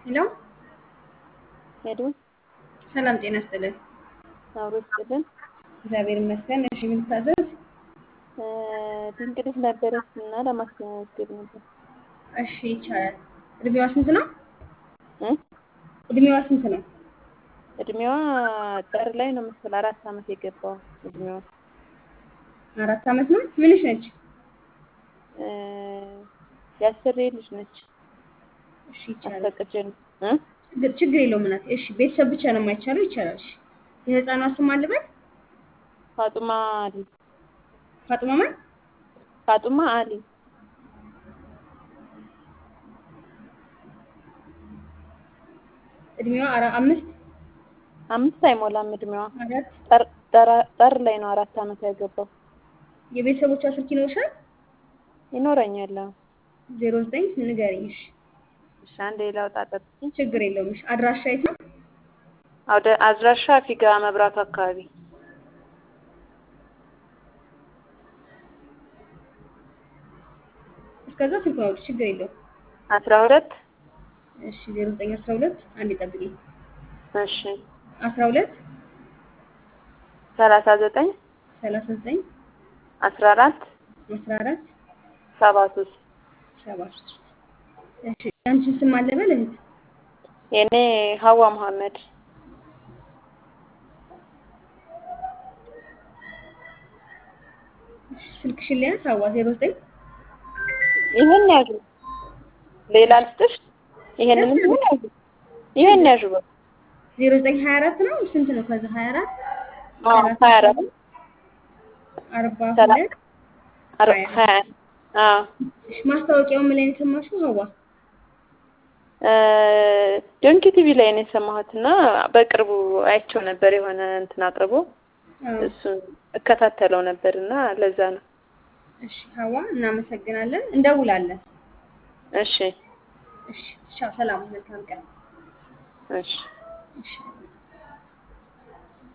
ሄሎ ሄዱ ሰላም ጤና ይስጥልን። አብሮ ይስጥልን። እግዚአብሔር ይመስገን። እሺ ምን ልታዘዝ? ድንቅ ልጅ ነበረች እና ለማስመዝገብ ነበር። እሺ ይቻላል። እድሜዋ ስንት ነው? እ? እድሜዋ ስንት ነው? እድሜዋ ጥር ላይ ነው መሰል አራት ዓመት የገባው እድሜዋ አራት ዓመት ነው። ምንሽ ነች? እ፣ የአስሬ ልጅ ነች። እሺ ይቻላል። አስፈቅጄ ነው እ? ችግር ችግር የለውም እናት። እሺ ቤተሰብ ብቻ ነው የማይቻለው። ይቻላል። እሺ የህፃኗ ስም አልበል ፋጡማ አሊ ፋጡማ ማን? ፋጡማ አሊ እድሜዋ አራ አምስት አምስት አይሞላም እድሜዋ አራት ጥር ጥር- ጥር ላይ ነው አራት ዓመት ያገባው የቤተሰቦቿ ስልክ ይኖርሻል? ይኖረኛል። አዎ። ዜሮ ዘጠኝ ንገሪኝ። እሺ እሺ አንዴ ላውጣ ጠብቂኝ። ችግር የለውም። እሺ አድራሻ የት ነው? ወደ አድራሻ ፊጋ መብራቱ አካባቢ እስከዛ ስልክ ነው። ችግር የለውም። አስራ ሁለት እሺ ዜሮ ዘጠኝ አስራ ሁለት አንዴ ጠብቂኝ። እሺ አስራ ሁለት ሰላሳ ዘጠኝ ሰላሳ ዘጠኝ አስራ አራት አስራ አራት ሰባ ሶስት ሰባ ሶስት እሺ ያንቺን ስም አለ በል እህት? የኔ ሀዋ መሐመድ እሺ ስልክሽን ሊያንስ ሀዋ ዜሮ ዘጠኝ ይሄን ያዡ ሌላ ልስጥሽ ይሄንንም ይሄን ያዡ ይሄን ያዡ በቃ ዜሮ ዘጠኝ ሀያ አራት ነው ስንት ነው? ከዛ ሀያ አራት አዎ ሀያ አራት አርባ ሰላ- ሁለት አር- ሀያ ሀያ አዎ እሺ ማስታወቂያውን ምን ላይ ነው የሰማሽው ሀዋ? ዶንኪ ቲቪ ላይ ነው የሰማሁት እና በቅርቡ አይቼው ነበር የሆነ እንትን አቅርቦ አዎ እሱን እከታተለው ነበር እና ለዛ ነው እሺ ሀዋ እናመሰግናለን። እንደውላለን። እሺ እሺ ቻው፣ ሰላም፣ መልካም ቀን። እሺ እሺ